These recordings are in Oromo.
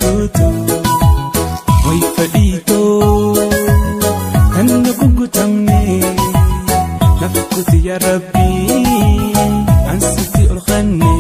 naftuutu way fadhiitoo kan na gugutamne nafkuti yaa rabbii ansitti ol qanne.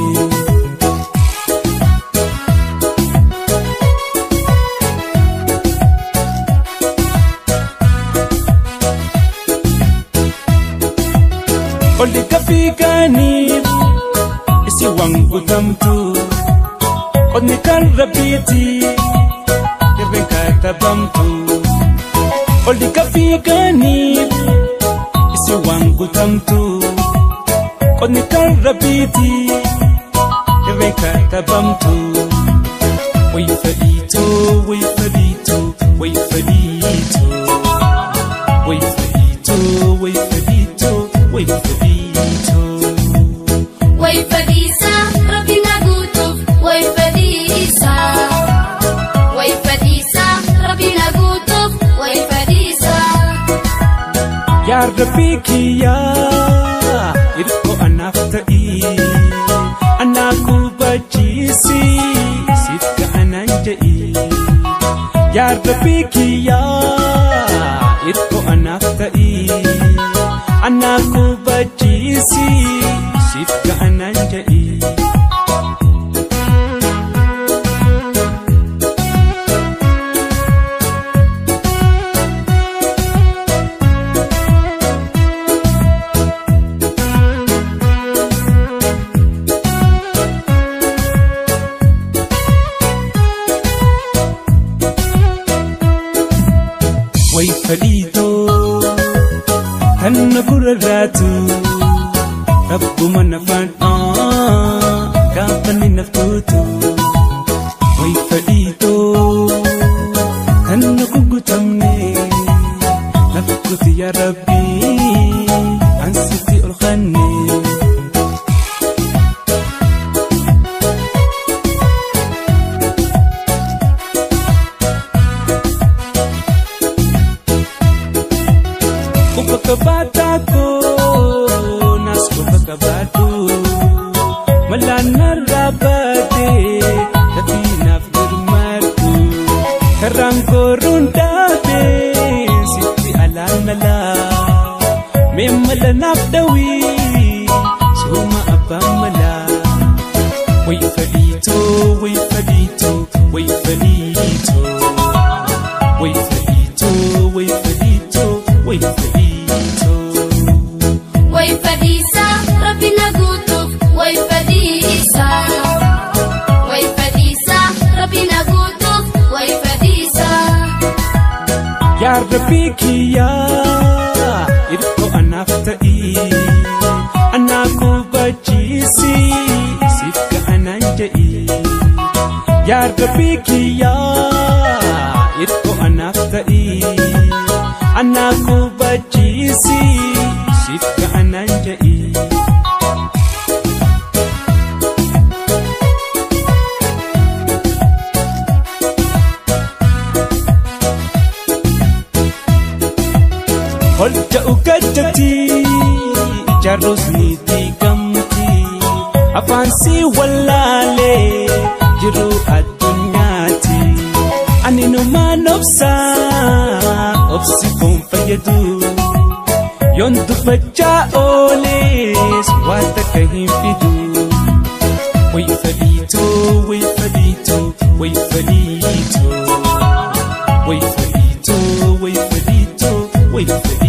Olli kafiikaniif isi waan guutamtu qonni kan rabbiiti irreen katabamtu. Olli kafiikaniif isi waan guutamtu qonni kan rabbiiti irreen katabamtu. Wayi fadhiitoo wayi fadhiitoo wayi fadhiitoo wayi fadhiitoo wayi fadhiitoo wayi fadhiitoo. Way fadhiisa rabbi na guutuuf way fadhiisa. Way fadhiisa rabbi na guutuuf way fadhiisa. Yaa Rabbii kiyyaa hirkoo anaaf ta'i anaa gubachiisi siif ga'anaan jedhi. Yaa Rabbii kiyyaa hirkoo anaaf ta'i anaa gubachiisi siif ga'anaan jedhi. way fadhiitoo kan na gurraatu rabbuma na fadhaa gaafa ni naftuutu way fadhiitoo kan na gugutamne nafkuti yaa rabbii ansitti ol qanne. Kupa kabata ko, nas kupa kabatu. Malanar rabate, tapi naf dirmarku. Karang korun dabe, siti alan nala. Memala naf dawi, suma abang mala. Way fadito, way fadito, way fadito. Way fadito, way fadito, way fadito. Way fadhiisa rabbi na guutuuf way fadhiisa. Way fadhiisa rabbi na guutuuf way fadhiisa. Yaa Rabbii kiyyaa hirkoo anaaf ta'i anaa gubachiisi siif ga'anaan jedhi. Yaa Rabbii kiyyaa hirkoo anaaf ta'i anaa gubachiisi siif ga'anaan jedhi. Holja ugajjati ijaarros ni diigamti afaan si wallaalee jiru addunyaati ani numaan obsa obsi kun fayyadu yoon dubbachaa ooles waa takka hin fidu way fadhiitoo way fadhiitoo way fadhiitoo way fadhiitoo way fadhiitoo way fadhiitoo.